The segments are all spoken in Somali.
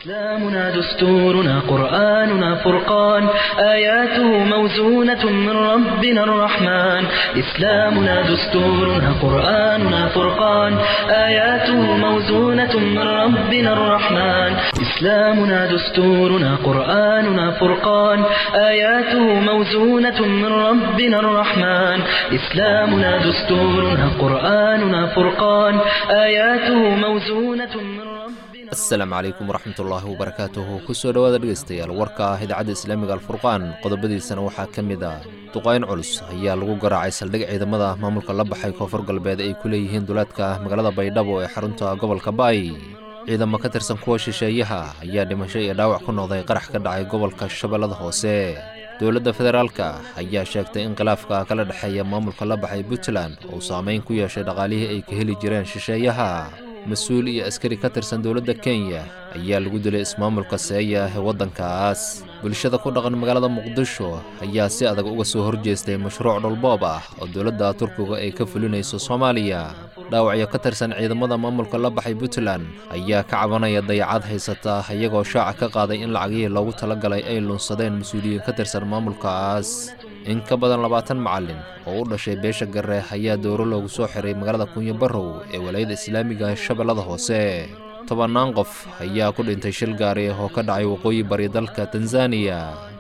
إسلامنا دستورنا قرآننا فرقان آياته موزونة من ربنا الرحمن إسلامنا دستورنا قرآننا فرقان آياته موزونة من ربنا الرحمن إسلامنا دستورنا قرآننا فرقان آياته موزونة من ربنا الرحمن إسلامنا دستورنا قرآننا فرقان آياته موزونة من ربنا asalaamu calaykum waraxmatullaahi wabarakaatuhu kusoo dhowaada dhegaystayaal warka ah idaacadda islaamiga alfurqaan qodobadiisana waxaa ka mid ah duqayn culus ayaa lagu garaacay saldhig ciidamada maamulka la baxay koonfur galbeed ay ku leeyihiin duleedka magaalada baydhabo ee xarunta gobolka baay ciidamo ka tirsan kuwa shisheeyaha ayaa dhimasho iyo dhaawac ku noqday qarax ka dhacay gobolka shabeellada hoose dowladda federaalka ayaa sheegtay in khilaafka kala dhexeeya maamulka la baxay puntland uu saameyn ku yeeshay dhaqaalihii ay ka heli jireen shisheeyaha mas-uul iyo askari ka tirsan dowladda kenya ayaa lagu dilay ismaamulka seeya ee waddankaas bulshada ku dhaqan magaalada muqdisho ayaa si adag uga soo horjeestay mashruuc dhulboob ah oo dowladda turkiga ay ka fulinayso soomaaliya dhaawacyo ka tirsan ciidamada maamulka la baxay puntland ayaa ka cabanaya dayacad haysata iyagoo shaaca ka qaaday in lacagihii loogu talagalay ay lunsadeen mas-uuliyiin ka tirsan maamulkaas in ka badan labaatan macallin oo u dhashay beesha gare ayaa dowro loogu soo xiray magaalada kunyo barrow ee walaayada islaamiga shabeellada hoose tobannaan qof ayaa ku dhintay shil gaari oo ka dhacay waqooyi bari dalka tanzaniya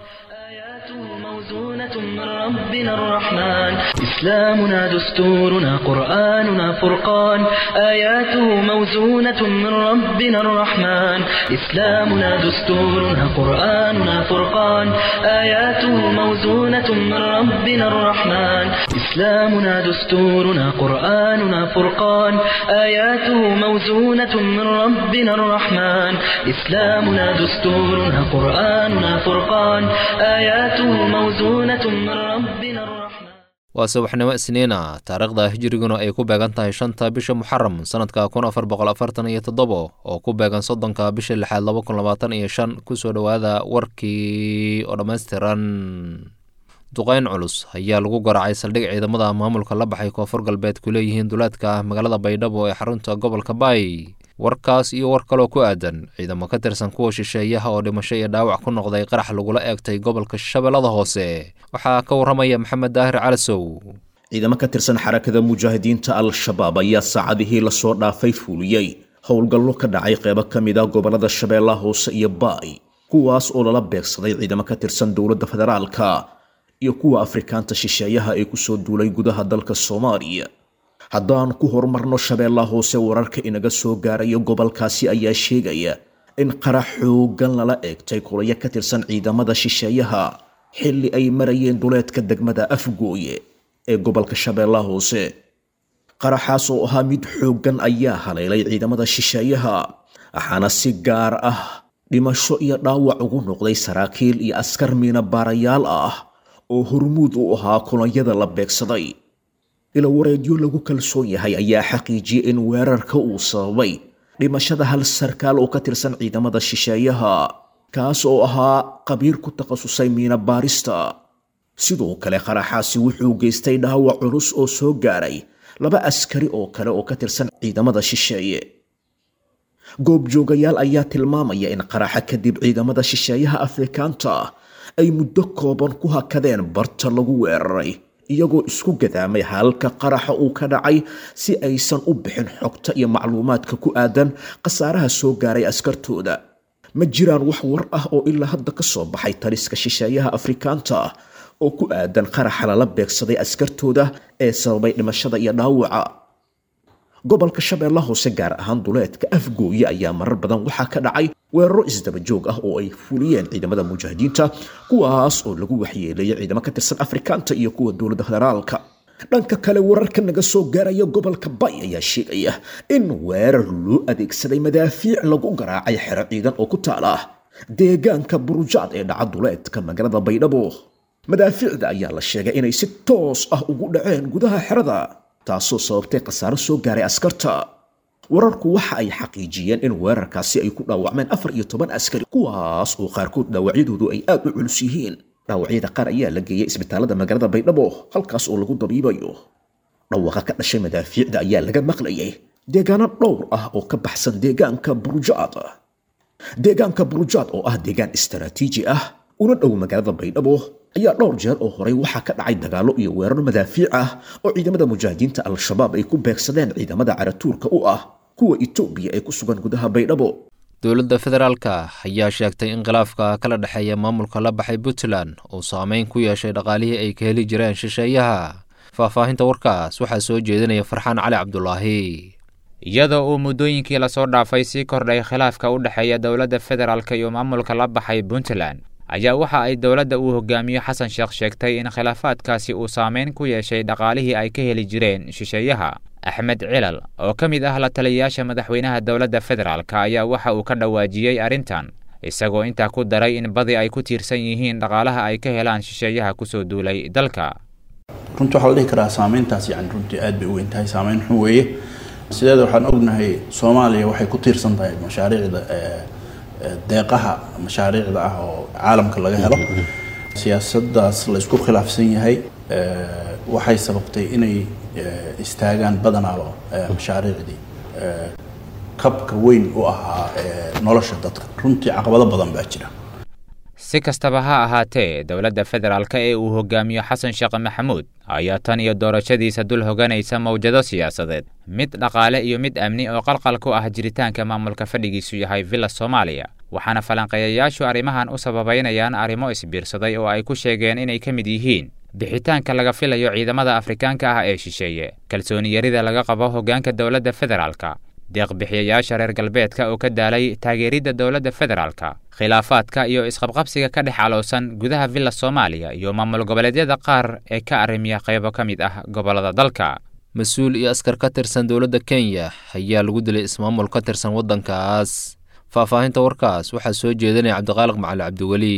آياته موزونة من ربنا الرحمن إسلامنا دستورنا قرآننا فرقان آياته موزونة من ربنا الرحمن إسلامنا دستورنا قرآننا فرقان آياته موزونة من ربنا الرحمن إسلامنا دستورنا قرآننا فرقان آياته موزونة من ربنا الرحمن إسلامنا دستورنا قرآننا فرقان آياته موزونة من ربنا الرحمن waa subaxnimo isniina taariikhda hijriguna ay ku beegan tahay shanta bisha muxaram sanadka kun afar boqol afartan iyo toddobo oo ku beegan soddonka bisha lixaad laba kun labaatan iyo shan kusoo dhowaada warkii oo dhammaystiran duqayn culus ayaa lagu garaacay saldhig ciidamada maamulka la baxay koonfur galbeed ku leeyihiin duleedka magaalada baydhabo ee xarunta gobolka baay warkaas iyo war kaloo ku aadan ciidamo ka tirsan kuwa shisheeyaha oo dhimasho iyo dhaawac ku noqday qarax lagula eegtay gobolka shabeellada hoose waxaa ka warramaya maxamed daahir calasow ciidamo ka tirsan xarakada mujaahidiinta al-shabaab ayaa saacadihii lasoo dhaafay fuuliyey howlgallo ka dhacay qeybo ka mid ah gobollada shabeellaha hoose iyo baay kuwaas oo lala beegsaday ciidamo ka tirsan dowladda federaalka iyo kuwa afrikaanta shisheeyaha ee kusoo duulay gudaha dalka soomaaliya haddaan ku horumarno shabeellaha hoose wararka inaga soo gaaraya gobolkaasi ayaa sheegaya in qarax xoogan lala eegtay kulayo ka tirsan ciidamada shisheeyaha xilli ay marayeen duleedka degmada afgooye ee gobolka shabeellaha hoose qaraxaas oo ahaa mid xooggan ayaa haleelay ciidamada shisheeyaha waxaana si gaar ah dhimasho iyo dhaawac ugu noqday saraakiil iyo askar miina baarayaal ah oo hormuud u ahaa kulanyada la beegsaday ila wareedyo lagu kalsoon yahay ayaa xaqiijiyey in weerarka uu sababay dhimashada hal sarkaal oo ka tirsan ciidamada shisheeyaha kaas oo ahaa qabiir ku takhasusay miina baarista sidoo kale qaraxaasi wuxuu geystay dhaawac culus oo soo gaaray laba askari oo kale oo ka tirsan ciidamada shisheeye goobjoogayaal ayaa tilmaamaya in qaraxa kadib ciidamada shisheeyaha afrikaanta ay muddo kooban ku hakadeen barta lagu weeraray iyagoo isku gadaamay halka qaraxa uu ka dhacay si aysan u bixin xogta iyo macluumaadka ku aadan khasaaraha soo gaaray askartooda ma jiraan wax war ah oo ilaa hadda ka soo baxay taliska shisheeyaha afrikaanta oo ku aadan qaraxa lala beegsaday askartooda ee sababay dhimashada iyo dhaawaca gobolka shabeella hoose gaar ahaan duleedka afgooye ayaa marar badan waxaa ka dhacay weeraro isdaba joog ah oo ay fuliyeen ciidamada mujaahidiinta kuwaas oo lagu waxyeeleeyay ciidamo ka tirsan afrikaanta iyo kuwa dowladda federaalka dhanka kale wararka naga soo gaaraya gobolka bay ayaa sheegaya in weerar loo adeegsaday madaafiic lagu garaacay xero ciidan oo ku taala deegaanka burujaad ee dhaca duleedka magaalada baydhabo madaafiicda ayaa la sheegay inay si toos ah ugu dhaceen gudaha xerada taasoo sababtay khasaaro soo gaaray askarta wararku waxa ay xaqiijiyeen in weerarkaasi ay ku dhaawacmeen afar iyo toban askari kuwaas oo qaarkood dhaawacyadoodu ay aad u culus yihiin dhaawacyada qaar ayaa la geeyey isbitaalada magaalada baydhabo halkaas oo lagu dabiibayo dhawaqa ka dhashay madaafiicda ayaa laga maqlayay deegaano dhowr ah oo ka baxsan deegaanka burujaad deegaanka burujaad oo ah deegaan istaraatiiji ah una dhow magaalada baydhabo ayaa dhowr jeer oo horey waxaa ka dhacay dagaallo iyo weeraro madaafiic ah oo ciidamada mujaahidiinta al-shabaab ay ku beegsadeen ciidamada caratuurka u ah kuwa itoobiya ee ku sugan gudaha baydhabo dowladda federaalka ayaa sheegtay in khilaafka kala dhexeeya maamulka la baxay puntland uu saameyn ku yeeshay dhaqaalihii ay ka heli jireen shisheeyaha faahfaahinta warkaas waxaa soo jeedinaya farxaan cali cabdulaahi iyadoo uu muddooyinkii lasoo dhaafay sii kordhay khilaafka u dhexeeya dowladda federaalk iyo maamulka la baxay puntland ayaa waxa ay dowladda uu hogaamiyo xasan sheekh sheegtay in khilaafaadkaasi uu saameyn ku yeeshay dhaqaalihii ay ka heli jireen shisheeyaha axmed cilal oo ka mid ah la taliyayaasha madaxweynaha dowladda federaalk ayaa waxa uu ka dhawaajiyey arrintan isagoo intaa ku daray in badi ay ku tiirsan yihiin dhaqaalaha ay ka helaan shisheeyaha kusoo duulay dalka runtii waxaa la dhihi karaa saameyntaas yani runtii aad bay u weyn tahay saameyn xun weeye sideeda waxaan ognahay soomaaliya waxay ku tiirsan tahay mashaariicda deeqaha mashaariicda ah oo caalamka laga helo siyaasaddaas la isku khilaafsan yahay waxay sababtay inay istaagaan badanaaba mashaariicdii kabka weyn u ahaa nolosha dadka runtii caqabado badan baa jira si kastaba ha ahaatee dowladda federaalk ee uu hogaamiyo xasan sheekh maxamuud ayaa tan iyo doorashadiisa dul hoganaysa mawjado siyaasadeed mid dhaqaale iyo mid amni oo qalqal ku ah jiritaanka maamulka fadhigiisu yahay villa soomaaliya waxaana falanqeeyayaashu arrimahan u sababaynayaan arrimo isbiirsaday oo ay ku sheegeen inay ka mid yihiin bixitaanka laga filayo ciidamada afrikaanka ah ee shisheeye kalsooni yarida laga qabo hoggaanka dowladda federaalka deeqbixiyayaasha reer galbeedka oo ka daalay taageeridda dowladda federaalka khilaafaadka iyo isqabqabsiga ka dhex caloosan gudaha villa soomaaliya iyo maamul goboleedyada qaar ee ka arrimiya qaybo ka mid ah gobollada dalka mas-uul iyo askar ka tirsan dowladda kenya ayaa lagu dilay ismaamul ka tirsan waddankaas faahfaahinta warkaas waxaa soo jeedinaya cabdiqaaliq macali cabdiweli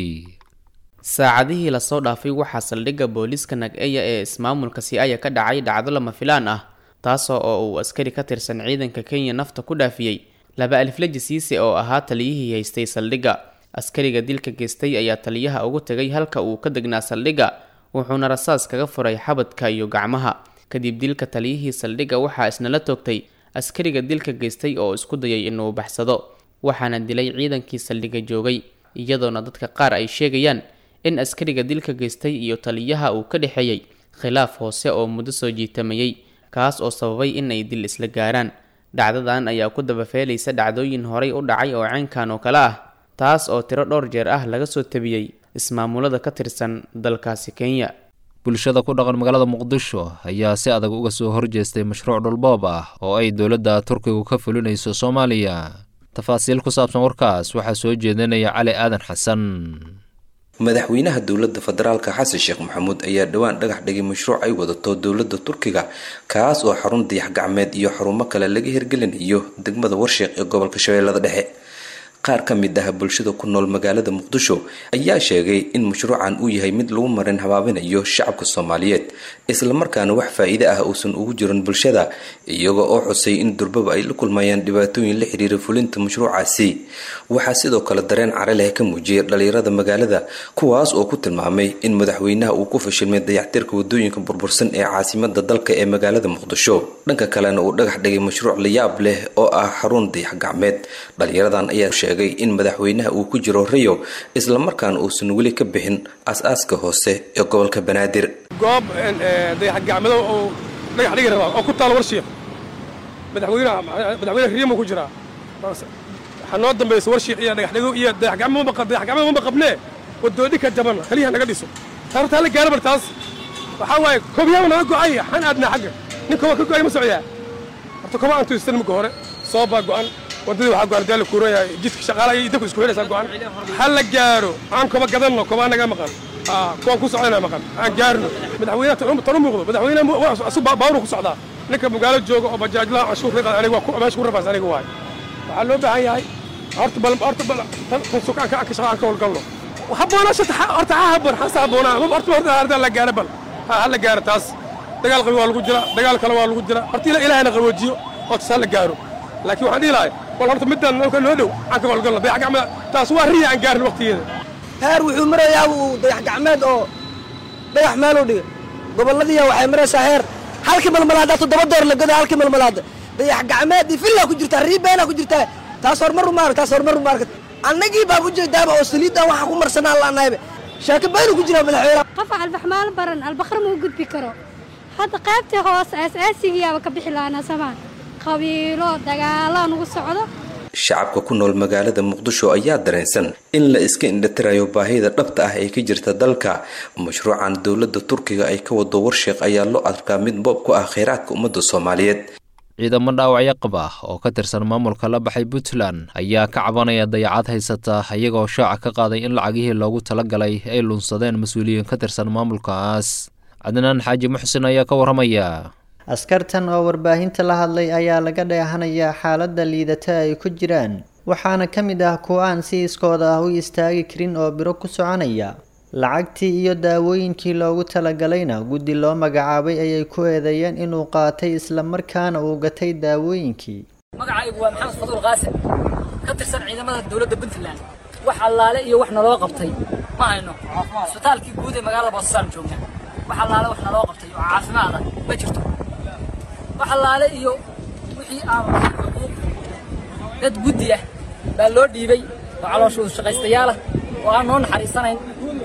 saacadihii lasoo dhaafay waxaa saldhigga booliiska nag-eya ee ismaamulka si-aya ka dhacay dhacdo lama filaan ah taasoo oo uu askari ka tirsan ciidanka kenya nafta ku dhaafiyey laba alifleji siise oo ahaa taliyihii haystay saldhigga askariga dilka geystay ayaa taliyaha ugu tegay halka uu ka degnaa saldhigga wuxuuna rasaas kaga furay xabadka iyo gacmaha kadib dilka taliyihii saldhigga waxaa isna la toogtay askariga dilka geystay oo isku dayay inuu baxsado waxaana dilay ciidankii saldhigga joogay iyadoona dadka qaar ay sheegayaan in askariga dilka geystay iyo taliyaha uu ka dhexeeyey khilaaf hoose oo muddo soo jiitamayey kaas oo sababay in ay dil isla gaaraan dhacdadan ayaa ku dabafeelaysa dhacdooyin horay u dhacay oo caynkan oo kale ah taas oo tiro dhowr jeer ah laga soo tabiyey ismaamulada ka tirsan dalkaasi kenya bulshada ku dhaqan magaalada muqdisho ayaa si adag uga soo horjeestay mashruuc dhulboob ah oo ay dowladda turkigu ka fulinayso soomaaliya tafaasiil ku saabsan warkaas waxaa soo jeedinaya cali aadan xasan madaxweynaha dowladda federaalka xasan sheekh maxamuud ayaa dhowaan dhagax dhigay mashruuc ay wadato dowladda turkiga kaas oo xarun dayax gacmeed iyo xarumo kale laga hirgelinayo degmada warsheeq ee gobolka shabeellada dhexe qaar ka mid ah bulshada ku nool magaalada muqdisho ayaa sheegay in mashruucan uu yahay mid lagu marin habaabinayo shacabka soomaaliyeed islamarkaana wax faa-iide ah uusan ugu jirin bulshada iyaga oo xusay in durbaba ay la kulmayaan dhibaatooyin la xiriira fulinta mashruucaasi waxaa sidoo kale dareen care leh ka muujiyay dhalinyarada magaalada kuwaas oo ku tilmaamay in madaxweynaha uu ku fashilmay dayactirka wadooyinka burbursan ee caasimada dalka ee magaalada muqdisho dhanka kalena uu dhagax dhigay mashruuc layaab leh oo ah xarun dayax gacmeed dhalinyaradan ayaa sheegay in madaxweynaha uu ku jiro rayo islamarkaana uusan weli ka bixin as-aaska hoose ee gobolka banaadir goob dayax gacmedo oo dhagax dhigi rabaa oo ku taal warshiiq madaxweynaha madaxweyne riyama ku jiraa waxaa noo dambaysa warshiiq iyo dhagaxdhigo iyo dayax gacmedo dayax gacmedo ma qabnee wadoodhinka jaban kaliyaha naga dhiso taartaa la gaara bar taas waxaa waaye kobyaaba naga go'ay xan aadnaa xagga nin koba ka go'ay ma socdaa horta koba aan tuistan marka hore soo baa go'an wadadii waxaa go'an daala kuuraya jidka shaqaalaha iyo dadku isku xidhaysaa go'an ha la gaaro aan koba gadanno koba naga maqan kuwaan ku socdana maqan aan gaarno madaxweynaha tan u muuqdo madaxweynaha asu baawru ku socdaa ninka magaalo jooga oo bajaajlaha canshuur riqa aniga waa meesha ku rafaas aniga waaye waxaa loo baahan yahay horta bal horta bal tan sukaanka aan ka shaqa aan ka howlgalno habboonaa shata horta ha habboon xasa habboonaa horta horta harda la gaaro bal ha la gaaro taas dagaal qabi waa lagu jira dagaal kale waa lagu jira horta ilaahayna qaboojiyo oo taas ha la gaaro laakiin waxaan dhihi lahay bal horta middan noo dhow aan ka howlgalno dayax gacmeed taas waa riya aan gaarin waqtigeeda heer wuxuu marayaa uu dayax gacmeed oo dhagax meeluu dhigay gobolladiiya waxay maraysaa heer halkii malmalaada toddoba door la goda halkii malmalaada dayax gacmeed iyo villaa ku jirtaa riibeenaa ku jirtaa taas horumar uma arag taas horumar uma arag annagii baa ujeedaaba oo saliiddan waxaan ku marsanaa laanahayba shaaki baynu ku jiraa madaxweyne qofa albaxmaal baran albakar ma u gudbi karo hadda qaybtii hoose asaasigiyaaba ka bixi lahaanaa samaan qabiilo dagaalaa nugu socdo shacabka ku nool magaalada muqdisho ayaa dareensan in la iska indhatirayo baahida dhabta ah ee ka jirta dalka mashruucan dowladda turkiga ay ka wado warsheeq ayaa loo arkaa mid boob ku ah kheyraadka ummadda soomaaliyeed ciidamo dhaawacyo qaba oo ka tirsan maamulka la baxay puntland ayaa ka cabanaya dayacad haysata iyagoo shaaca ka qaaday in lacagihii loogu talagalay ay lunsadeen mas-uuliyiin ka tirsan maamulkaas cadnaan xaaji muxsin ayaa ka warramaya askartan oo warbaahinta la hadlay ayaa laga dheehanayaa xaaladda liidata ay ku jiraan waxaana ka mid ah kuwa aan si iskooda ah u istaagi karin oo biro ku soconaya lacagtii iyo daawooyinkii loogu talagalayna guddi loo magacaabay ayay ku eedeeyeen inuu qaatay islamarkaana uu gatay daawooyinkii magacaygu waa maxamed faduul qaasim ka tirsan ciidamada dowladda puntland wax allaale iyo wax naloo qabtay ma hayno isbitaalkii guud ee magaalada boosasaan joogna wax allaale wax naloo qabtay oo caafimaada ma jirto wax allaale iyo wixii aan dad guddi ah baa loo dhiibay oo calooshoodu shaqaystayaalah oo aan noo naxariisanayn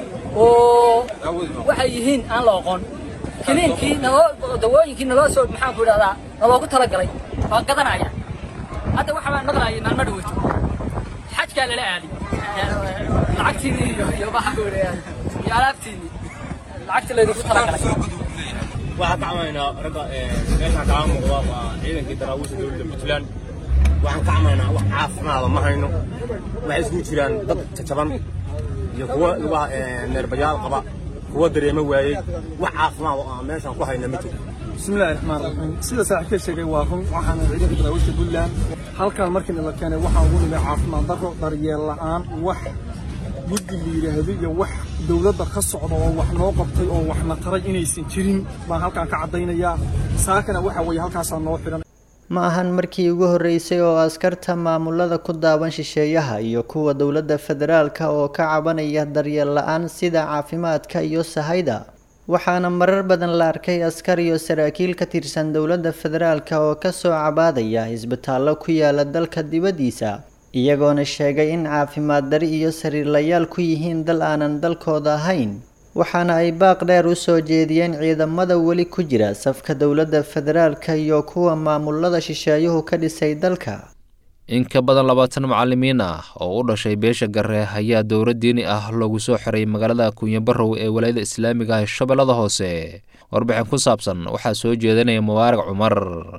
oo waxay yihiin aan la oqoon kiniinkii naloo dawooyinkii naloo soo maxaan ku idhahdaa naloogu talagalay waa gadanaya hadda waxa baan maqlaayay maalmo dhaweyto xajkaa lala aaday lacagtiinii iyo iyo maxaan ku idhahdaa iyo alaabtiinii lacagtii laydinku talagalay waxaan ka camaynaa ragga meeshaan kaga muuqda waa ciidankii daraawiisha dowladda puntland waxaan ka camaynaa wax caafimaada ma hayno waxay isugu jiraan dad jajaban iyo kuwa lugaha neerbayaal qaba kuwa dareemo waayey wax caafimaad oo aan meeshaan ku hayna ma jiro bismillahi raxmaan raxiim sida saaxiibkay sheegay waa run waxaana ciidanka daraawiishta puntland halkan markii la keenay waxaan ugu nimay caafimaad darro daryeel la'aan wax guddi la yidhaahdo iyo wax dowladda ka socda oo wax noo qabtay oo waxna taray inaysan jirin baan halkaan ka caddaynayaa saakana waxa weeye halkaasaa noo xidhan ma ahan markii ugu horreysay oo askarta maamulada ku daawan shisheeyaha iyo kuwa dowladda federaalka oo ka cabanaya daryeel la-aan sida caafimaadka iyo sahayda waxaana marar badan la arkay askar iyo saraakiil ka tirsan dowladda federaalka oo kasoo cabaadaya isbitaallo ku yaala dalka dibaddiisa iyagoona sheegay in caafimaad dari iyo sariirlayaal ku yihiin dal aanan dalkooda ahayn waxaana ay baaq dheer u soo jeediyeen ciidamada weli ku jira safka dowladda federaalka iyo kuwa maamulada shisheeyuhu ka dhisay dalka in ka badan labaatan macalimiin ah oo u dhashay beesha gare ayaa dowra diini ah loogu soo xiray magaalada kunyabarow ee walaayada islaamiga ah shabeellada hoose warbixin ku saabsan waxaa soo jeedinaya mubaarak cumar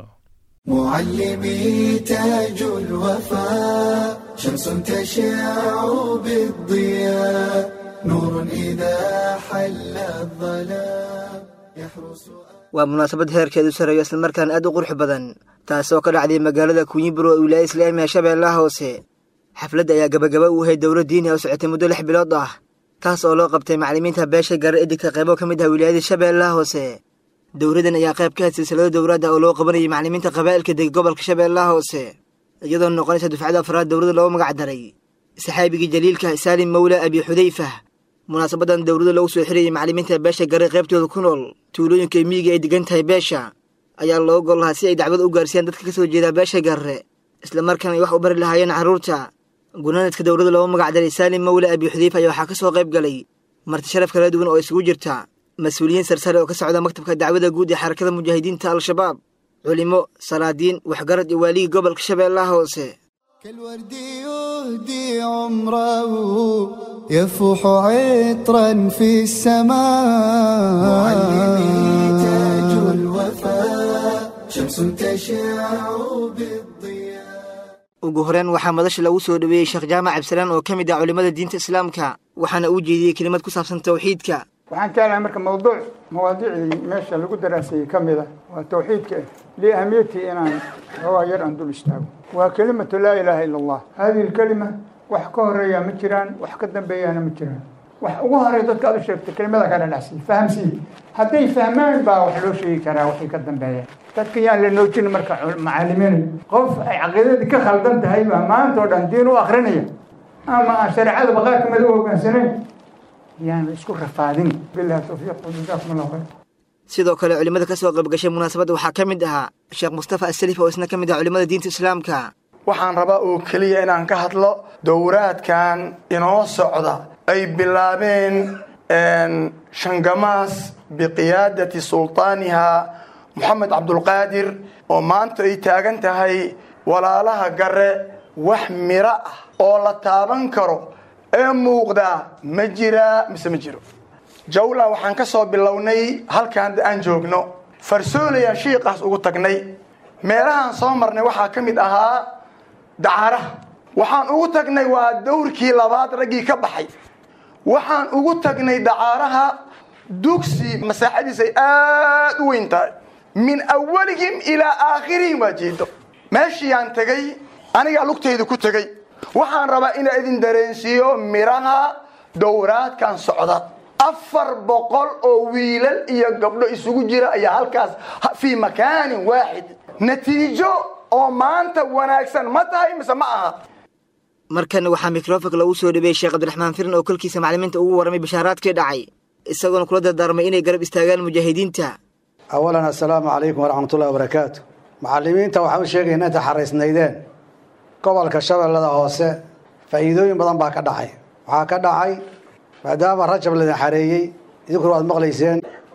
معلمي تاج الوفاء شمس تشع بالضياء نور إذا حل الظلام يحرس waa munaasabad heerkeedu sareeyo islamarkaan aad u qurux badan taasoo ka dhacday magaalada kunyiburo ee wilaaya islaamiga shabeellaha hoose xafladda ayaa gabagaba u ahayd dowla diini oo socotay muddo lix bilood ah taas oo loo qabtay macallimiinta beesha gare edigka qaybo ka mid ah wilaayada shabeellaha hoose dowladan ayaa qayb ka had silsilado dowladda oo loo qabanayay macallimiinta qabaa'ilka deg gobolka shabeellaha hoose iyadoo noqonaysa dufcada afraad dowladda loogu magac daray saxaabigii jaliilka saalim mawla abi xudayfa munaasabadan dowladda lagu soo xirayay macallimiinta beesha gare qaybtooda ku nool tuulooyinka miyiga ay degan tahay beesha ayaa loo gol lahaa si ay dacwad u gaarsiiyaan dadka ka soo jeeda beesha gare islamarkaana ay wax u bari lahaayeen carruurta gunaanadka dowladda loogu magac daray saalim mawla abi xudayfa ayaa waxaa ka soo qayb galay marti sharaf kala duwan oo isugu jirta mas-uuliyiin sarsare oo ka socda maktabka dacwada guud ee xarakada mujaahidiinta al-shabaab culimo salaadiin waxgarad iyo waaligii gobolka shabeellaha hoose كالورد يهدي عمره يفوح عطرا في السماء معلمي تاج الوفاء شمس تشع بالضياء ugu horeen waxaa madasha lagu soo dhoweeyey sheekh jaamac cabdisalaan oo ka mid ah culimmada diinta islaamka waxaana uu jeediyey kelimad ku saabsan tawxiidka waxaan jeclahay marka mawduuc mawaadiicdii meesha lagu daraasayey ka mid ah waa tawxiidka liahamiyatii inaan xoogaa yar aan dul istaago waa kelimatu laa ilaaha ila allah hadihi lkelima wax ka horeeyaa ma jiraan wax ka dambeeyaana ma jiraan wax ugu horeeya dadka aad u sheegtay kelimada ka dhadhacsiy fahamsiiy hadday fahmaan baa wax loo sheegi karaa waxay ka dambeeyaan dadka yaan la noojin marka macaalimiin qof ay caqiidadii ka khaldan tahay baa maanta oo dhan diin u akrinaya ama aan shareecada baqaar kamid u hogaansanayn yaan isku rafaadin bilahi tawfiiq jazakum allah khayr sidoo kale culimmada ka soo qaybgashay munaasabadda waxaa ka mid ahaa sheekh mustafa asalif oo isna ka mid ah culimmada diinta islaamka waxaan rabaa oo keliya inaan ka hadlo dowraadkan inoo socda ay bilaabeen shangamaas biqiyaadati sultaaniha moxamed cabdulqaadir oo maanta ay taagan tahay walaalaha gare wax miro ah oo la taaban karo ee muuqdaa ma jiraa mise ma jiro jawla waxaan ka soo bilownay halkaan aan joogno farsoolaya shiiqaas ugu tagnay meelahaan soo marnay waxaa ka mid ahaa dacaaraha waxaan ugu tagnay waa dowrkii labaad raggii ka baxay waxaan ugu tagnay dacaaraha dugsi masaaxadiis ay aada u weyn tahay min awalihim ilaa aakhirihim waa jeedo meeshiiyaan tegay anigaa lugtayda ku tegay waxaan rabaa inaa idin dareensiiyo miraha dowraadkan socda afar boqol oo wiilal iyo gabdho isugu jira ayaa halkaas fii makaanin waaxid natiijo oo maanta wanaagsan ma tahay mise ma aha markan waxaa mikrofonka lagu soo dhabeeyey sheekh cabdiraxmaan firin oo kolkiisa maclimiinta ugu warramay bashaaraadkii dhacay isagoona kula dardaarmay inay garab istaagaan mujaahidiinta awalan assalaamu calaykum waraxmatullahi wabarakaatu macallimiinta waxaan u sheegayna inta xaraysnaydeen gobolka shabeellada hoose faa'iidooyin badan baa ka dhacay waxaa ka dhacay maadaama rajab laydin xareeyey idinkuna waad maqlayseen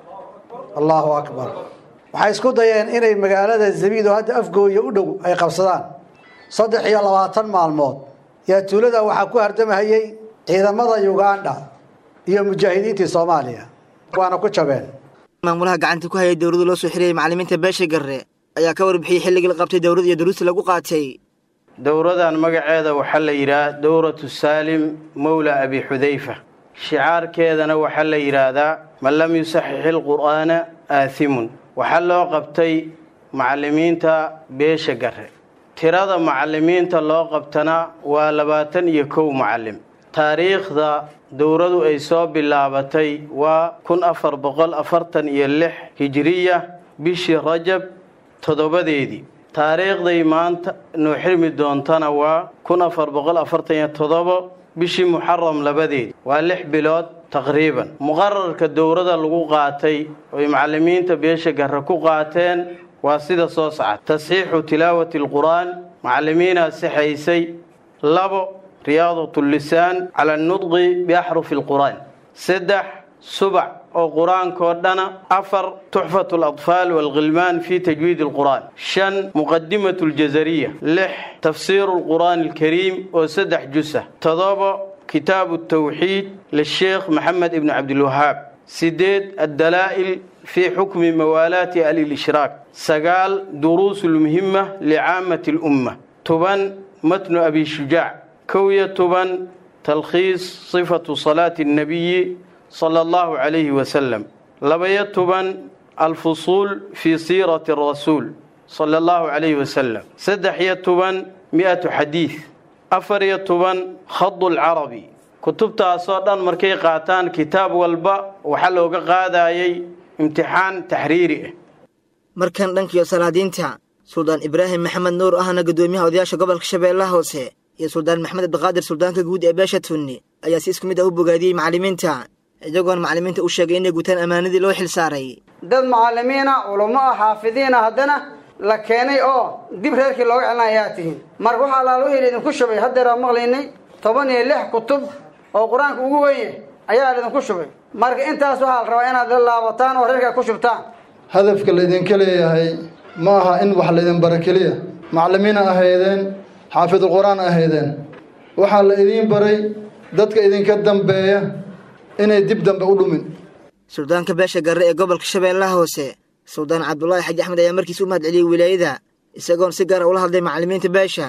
allaahu akbar waxay isku dayeen inay magaalada zabiid oo hadda afgooya u dhow ay qabsadaan saddex iyo labaatan maalmood yaa tuulada waxaa ku hardamahayey ciidamada ugandha iyo mujaahidiintii soomaaliya waana ku jabeen maamulaha gacanta ku hayay dowladda loo soo xirayay macallimiinta beesha garre ayaa ka warbixiyey xilligii la qabtay dowlad iyo duruusta lagu qaatay dowradan magaceeda waxaa la yidhaha dowratu saalim mowla abi xudayfa shicaarkeedana waxaa la yidhaahdaa man lam yusaxix ilqur'aana aathimun waxaa loo qabtay macallimiinta beesha garre tirada macallimiinta loo qabtana waa labaatan iyo kow macallim taariikhda dowradu ay soo bilaabatay waa kun afar boqol afartan iyo lix hijiriya bishii rajab toddobadeedii taariikhday maanta noo xirmi doontana waa kun afar boqol afartan iyo toddobo bishii muxaram labadeedii waa lix bilood taqriiban muqararka dowrada lagu qaatay oy macallimiinta beesha garre ku qaateen waa sida soo socda tasxiixu tilaawati alqur'aan macallimiinaa sixaysay labo riyaadat lisaan cala anudqi biaxrufi alqur'aan saddex subac oo qur-aankoo dhana afar tuxfat aladfaal waalkhilmaan fi tajwiid alqur'aan shan muqadimat aljazariya lix tafsiiru alqur'aan alkariim oo saddex jusa todobo kitaabu tawxiid lisheekh maxamed ibni cabdilwahaab sideed addalaa'il fi xukmi mawaalaati alilishraak sagaal duruus lmuhima licaamati lumma toban matnu abi shujaac kow iyo toban talkhiis sifatu salaati annabiyi sala allahu calayhi wasalam labaiyo toban alfusuul fii siirati arasuul sala allahu calayhi wasalam saddex iyo toban mi-atu xadiid afar iyo toban khadu lcarabi kutubtaasoo dhan markay qaataan kitaab walba waxaa looga qaadayay imtixaan taxriiri ah markan dhankiyo salaadiinta suldaan ibraahim maxamed nuur ahna guddoomiyaha odayaasha gobolka shabeellaha hoose iyo suldaan maxamed abdiqaadir suldaanka guud ee beesha tunni ayaa si isku mid ah u bogaadiyey macallimiinta iyagoona macallimiinta u sheegay inay gutaan ammaanadii loo xil saaray dad macallimiina culummo ah xaafidiina haddana la keenay oo dib reerkii looga celina ayaa tihiin marka waxaa allaala wixii idinku shubay haddeeraa maqlaynay toban iyo lix kutub oo qur-aanka ugu weye ayaa laydinku shubay marka intaas waxaa la rabaa inaad la laabataan oo reerkaa ku shubtaan hadafka laydinka leeyahay ma aha in wax laydin bara keliya macallimiina ahaydeen xaafidulqur-aan ahaydeen waxaa la idiin baray dadka idinka dambeeya inay dib dambe u dhumin suldaanka beesha garre ee gobolka shabeellaha hoose suldaan cabdulaahi xaji axmed ayaa markiis u mahad celiyey wilaayada isagoon si gaara ula hadlay macallimiinta beesha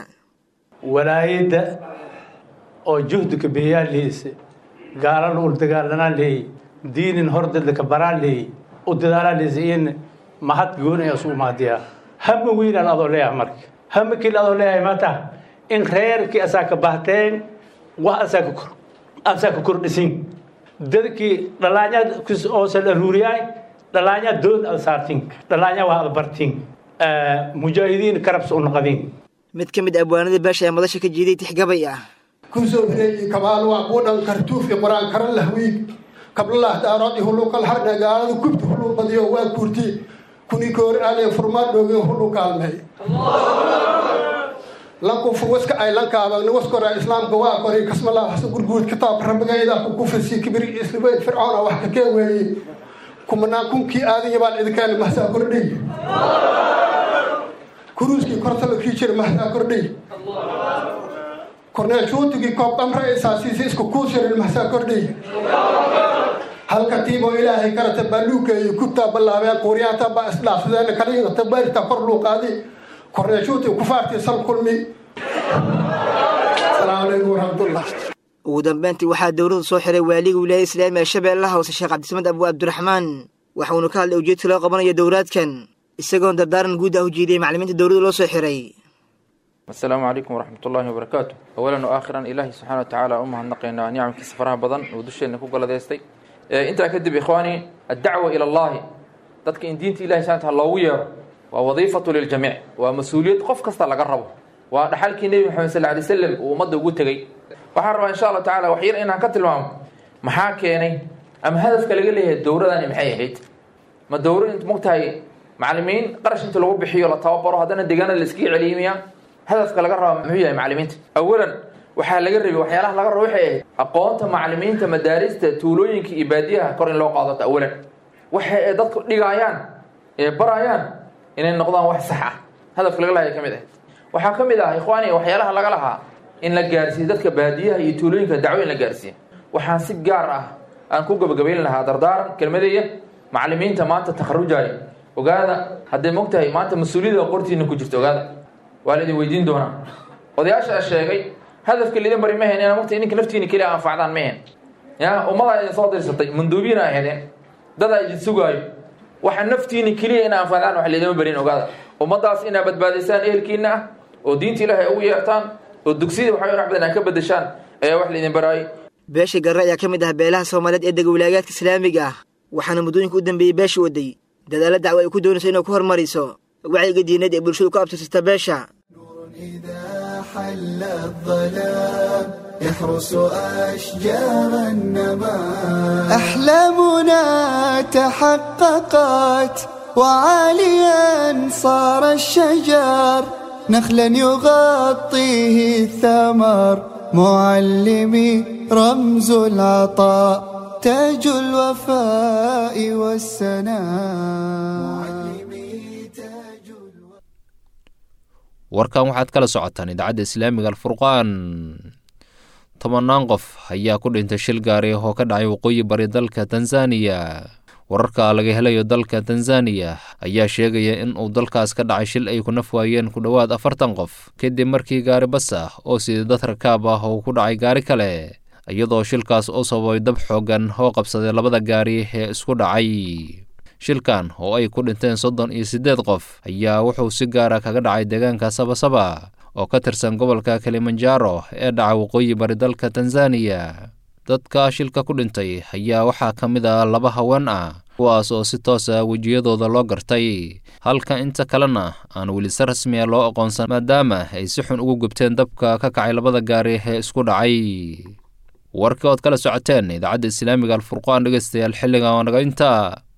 walaayadda oo juhdiga beeyaa leheyse gaalana ul dagaalanaa leeyey diinin hordadlaka baraa leeyey u dadaalaa leheyse in mahad gooni asu umaadiyaa hama weynaan adoo leeyahay marka hama keli adoo leeyahay maata in reerkii asaa ka bahteen wax asaa ka kor asaa ka kordhisin dadkii dhalaanyad oosa dharuuriyaay dhalaanyad dood ad saartin dhalaanya waa ad bartin mujaahidiin karabs u naqadin mid ka mid abwaanada beesha ee madasha ka jiiday tixgabay ah kusoo hireeyey kabaal waa quudhan kartuufi qur-aan karan lahwiig kablalah daarood huluqal hardha gaalada gubta hulu badiyo waa guurti kuni koori ale furmaa dhooge hulu kaalmey lankufu waska ay lankaabagna waskora islaamka waa kori kasmalaa hasa gurguud kitaab rabigayda ku kufrisi kibri islibeyd fircoona wax ka kee weeye kumanaan kunkii aadanya baan idinkaani mahsaa kordhay kuruuskii kortala kii jira mahsaa kordhay korneel juutigii koob qamra isaasiisi isku kuusirin mahsaa kordhay halka tiiboo ilaahay karata baaluugeeyo kubtaa ballaabeen quuriyaanta baa isdhaafsadeen kaliingata baarita kor luuqaadi korneel juutig kufaartii sal kulmi asalaamu calaykum waraxmatullah ugu dambeyntii waxaa dowladdu soo xiray waaliga wilaayada islaamiga ee shabeellaha hoose sheekh cabdisamad abu abdiraxmaan waxauuna ka hadlay ujeedka loo qabanayo dowraadkan isagoon dardaaran guud ah u jiidiyey maclimiinta dowladda loo soo xiray asalaamu calaykum waraxmat ullaahi wabarakaatu awalan wa aakhiran ilaahi subxaana wa tacaala u mahadnaqaynaa nicamkiisa faraha badan oo dusheenna ku galadeystay intaa kadib ikhwaani addacwa ila allahi dadka in diinta ilahi subxana taala loogu yeero waa wadiifatu liljamiic waa mas-uuliyad qof kasta laga rabo waa dhaxalkii nebi maxamed sal alay slam uu ummadda ugu tegey waxaan rabaa insha allah tacala wax yar inaan ka tilmaamo maxaa keenay ama hadafka laga leeyahay dowradani maxay ahayd ma dowra int mogtahay macalimiin qarash inta lagu bixiyo la tababaro haddana deegaanada la iskaga celiyimiya hadafka laga rabaa muxuu yahay macalimiinta awalan waxaa laga rabay waxyaalaha laga rabo waxay ahayd aqoonta macalimiinta madaarista tuulooyinka iyo baadiyaha kor in loo qaadato awalan waxa ay dadku dhigaayaan ee barayaan inay noqdaan wax sax ah hadafka laga lahay ka mid ahayd waxaa ka mid ah ikhwaani waxyaalaha laga lahaa in la gaarsiiyo dadka baadiyaha iyo tuulooyinka dacwo in la gaarsiiyo waxaan si gaar ah aan ku gabagabayn lahaa dardaaran kelmadeeya macalimiinta maanta takharujaya ogaada hadday mogtahay maanta mas-uuliyada qortiina ku jirto ogaada waa laidin weydiin doonaa odayaasha sheegay hadafka laidin bari ma hen ina mogtahay ninka naftiina keliya anfacdaan ma hen ya ummadaa idin soo dirsatay manduubiina aheedeen dadaa idin sugaayo waxa naftiina keliya ina anfacdaan wax laydima barin ogaada ummadaas inaa badbaadaysaan ehelkiina ah oo diinta ilaahay ugu yeertaan oo dugsiyada waxaa wax badan aa ka bedeshaan ayaa wax laydin baraayay beesha garre ayaa ka mid ah beelaha soomaaliyeed ee dega wilaagaadka islaamiga ah waxaana muddooyinka u dambeeyey beesha waday dadaalla dacwo ay ku doonayso inay ku hormariso wacyiga diineed ee bulshadu ku abtirsata beesha حل الظلام يحرس أشجار النمام أحلامنا تحققت وعاليا صار الشجر نخلا يغطيه الثمر معلمي رمز العطاء تاج الوفاء والسناء warkan waxaad kala socotaan idaacadda islaamiga alfurqaan tobanaan qof ayaa ku dhintay shil gaari oo ka dhacay waqooyi bari dalka tanzaniya wararka laga helayo dalka tanzaniya ayaa sheegaya in uu dalkaas ka dhacay shil ay ku naf waayeen ku dhowaad afartan qof kadib markii gaari bas ah oo sida dad rakaab ah uu ku dhacay gaari kale iyadoo shilkaas u sababay dab xoogan oo qabsaday labada gaari ee isku dhacay shilkan oo ay ku dhinteen soddon iyo siddeed qof ayaa wuxuu si gaara kaga dhacay deegaanka sabasaba oo ka tirsan gobolka kilimanjaro ee dhaca waqooyi bari dalka tanzaniya dadka shilka ku dhintay ayaa waxaa ka mid ah laba haween ah kuwaas oo si toos ah wejiyadooda loo gartay halka inta kalena aan weli si rasmiya loo aqoonsan maadaama ay si xun ugu gubteen dabka ka kacay labada gaari ee isku dhacay warkii ood kala socoteen idaacadda islaamiga alfurqaan dhegeystayaal xilligan waa naga intaa